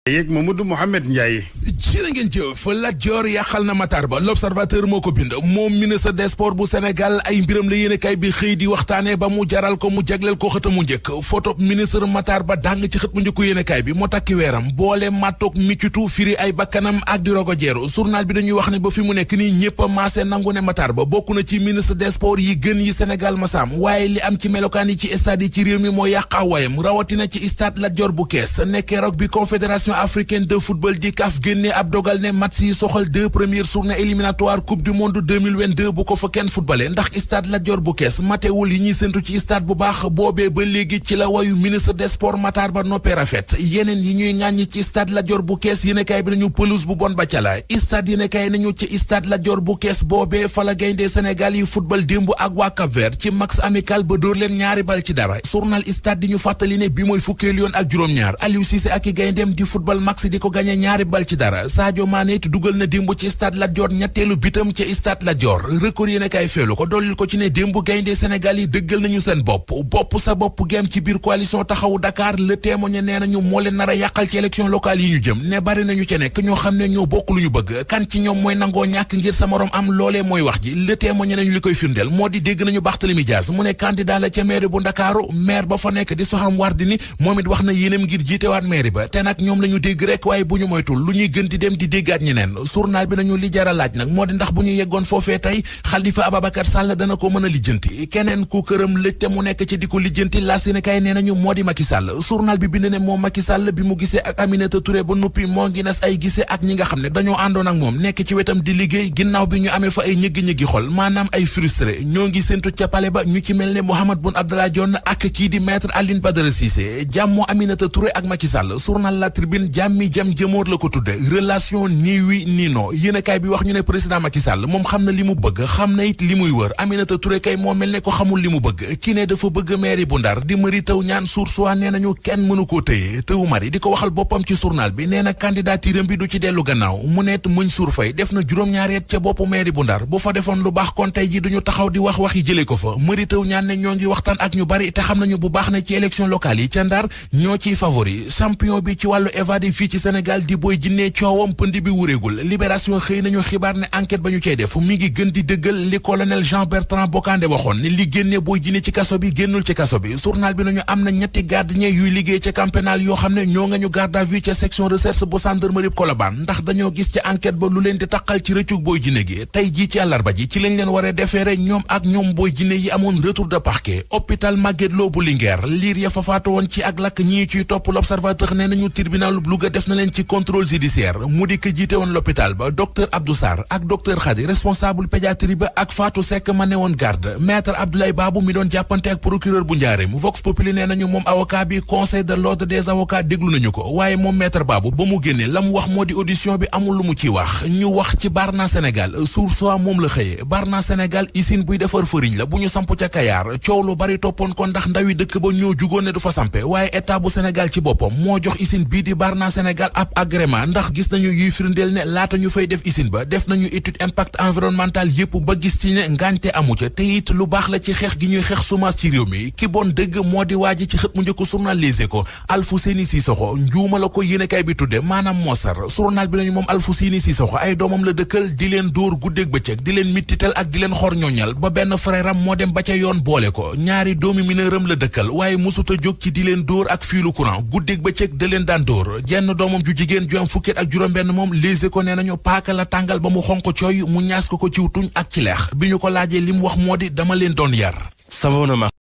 yeeg Mamadou Mouhamed Ndiaye jërë ngeen jëf Lat Dior yàqal na Matar Ba l'observateur moo ko bind moom ministre des sports bu Sénégal ay mbiram la yéene kay bi xëy di waxtaane ba mu jaral ko mu jagleel ko xët mu njëkk photo ministre Matar Ba dàng ci xët mu njëkku yéene kay bi moo takki weeram boole mattoog miccitu firi ay bakkanam ak di rogo jeeru journal bi dañuy wax ne ba fi mu nekk nii ñëpp a maase nangu ne Matar Ba bokk na ci ministre des sports yi gën yi Sénégal masaam waaye li am ci melokaan yi ci stade yi ci réew mi moo yàqaawayam rawatina ci stade Lat Dior bu kees nekkee rog bi confédération africaine de football di CAF génne ab dogal ne match yi soxal deux premières journées éliminatoires coupe du monde 2022 bu ko fa kenn footballé ndax stade Lat Dior bu kees matewul yi ñuy séntu ci stade bu baax boobee ba léegi ci la wayu ministre des sports Matar Ba noppee rafet yeneen yi ñuy ŋàññi ci stade Lat Dior bu kees yéenekaay bi nañu pelouse bu bon ba ca la stade yéenekaay nañu ci stade Lat Dior bu kees boobee fa la gayndee Sénégal yi football démb ak waa Cap Vert ci max amical ba dóor leen ñaari bal ci dara journal stade di ñu fàttali ne bi mooy fukkeelu yoon ak juróom-ñaar Aliou Cissé ak i gayndeem di football max di ko gagné ñaari bal ci dara Sadio Mané it dugal na démb ci stade Lat Dior ñetteelu bitam ci stade Lat Dior record yéen a kaay feelu ko dollil ko ci ne démb gaynde Sénégal yi dëggal nañu seen bopp bopp sa bopp gem ci biir coalition taxawu Dakar le témoigné nee nañu moo leen nar a yàqal ci élection locale yi ñu jëm ne bari nañu ci nekk ñoo xam ne ñoo bokk lu ñu bëgg kan ci ñoom mooy nangoo ñàkk ngir sa morom am loolee mooy wax ji le témoigné nañu li koy firndeel moo di dégg nañu Barthélémy Dias mu ne candidat la ca maire bu Ndakaaru maire ba fa nekk di Soham Wardini moom it wax na yéenam ngir jiitewaat maire ba te nag ñoom la ñu dégg rek waaye bu ñu moytul lu ñuy gën di dem di déggaat ñeneen journal bi nañu li jara laaj nag moo di ndax bu ñu yeggoon foofee tey Khalifa Ababacar Sall dana ko mën a lijjanti keneen ku këram lëj te mu nekk ci di ko lijjanti la Sénégal nee nañu moo di Macky Sall journal bi bind ne moom Macky Sall bi mu gisee ak Aminata Touré ba noppi moo ngi nas ay gisee ak ñi nga xam ne dañoo àndoon ak moom nekk ci wetam di liggéey ginnaaw bi ñu amee fa ay ñëggi-ñëggi xol maanaam ay frustré ñoo ngi séntu ca pale ba ñu ci mel ne Mohamed Boun Abdallah Dionne ak kii di maître Aline Badara Cissé jàmmoo Aminata Touré ak Macky Sall journal La Tribune jàmmi jam jëmoor la ko tudde relation nii wi nii non yéenekaay bi wax ñu ne président Macky Sall moom xam na li mu bëgg xam na it li muy wër Aminata Touré kay moo mel ne ko xamul li mu bëgg ki ne dafa bëgg mairie bu Ndar di Mary Teuw Niane Source A nee nañu kenn mënu koo tëye Teuw Mari di ko waxal boppam ci journal bi nee na candidature bi du ci dellu gannaaw mu neet muñ suur fay def na juróom-ñaari at ca boppu mairie bu Ndar bu fa defoon lu baax kon tey ji duñu taxaw di wax waxi jëlee ko fa Mary Teuw Niane ne ñoo ngi waxtaan ak ñu bari te xam nañu bu baax ne ci élection locale yi ca Ndar ñoo ciy favori champion bi ci wàllu évadé fii ci Sénégal di Boy Djiné coowam pënd bi wuréegul libération xëy nañu xibaar ne enquête ba ñu cey def mi ngi gën di dëggal li colonel Jean Bertrand Bocandé waxoon ne li génne Boy Djiné ci kaso bi génnul ci kaso bi journal bi nañu am na ñetti gardien yuy liggéey ca camp pénal yoo xam ne ñoo nga ñu garde à vue ca section recherche bu gendarmerie Colobane ndax dañoo gis ci enquête ba lu leen di taqal ci rëccug Boy Djiné gi tey jii ci àllarba ji ci lañ leen waree defeere ñoom ak ñoom Boy Djiné yi amoon retour de parquet hôpital Magatte Lô bu Linguère liir ya fa faatu woon ci ak lakk ñii ciy topp l'observateur nee nañu tribunal bu Louga def na leen ci contrôle judiciaire mu di ko jiite woon l'hôpital ba docteur Abdou Sarr ak docteur Khady responsable pédiatrie ba ak Fatou Seck ma ne woon garde maître Abdoulaye Babou mi doon jàppante ak procureur bu Njaareem Vox Populi nee nañu moom avocat bi conseil de l'ordre des avocats déglu nañu ko waaye moom maître Babou ba mu génnee la mu wax moo di audition bi amul lu mu ci wax ñu wax ci Barna Sénégal Source A moom la xëyee Barna Sénégal usine buy defar fëriñ la bu ñu samp ca Kayaar coow lu bari toppoon ko ndax ndawi dëkk ba ñoo jugoon ne du fa sampe waaye état bu Sénégal ci boppam moo jox usine bii di Barna Sénégal ab agrément ndax gis nañu yuy firndeel ne laata ñu fay def usine ba def nañu étude impact environnemental yépp ba gis ci ne ngaañte amu ca te it lu baax la ci xeex gi ñuy xeex semence ci réew mi ki bon dëgg moo di waaji ci xët mu njëkk journal Les Échos Alfousseyni Sissoko njuuma la ko yéenekaay bi tudde maanaam moosar journal bi nañu moom Alfousseyni Sissoko ay doomam la dëkkal di leen dóor guddeeg bëccëg di leen mittital ak di leen xor ñoñal ba benn frère am moo dem ba ca yoon boole ko ñaari doomi mineuram la dëkkal waaye musuta jóg ci di leen dóor ak fiilu courant guddeeg bëccëg da leen daan dóor jenn doomam ju jigéen ju am fukket ak juróom benn moom Les Échos nee nañu paaka la tàngal ba mu xonq cooy mu ñaas ko ko ciw tuñ ak ci leex bi ñu ko laajee li mu wax moo di dama leen doon yar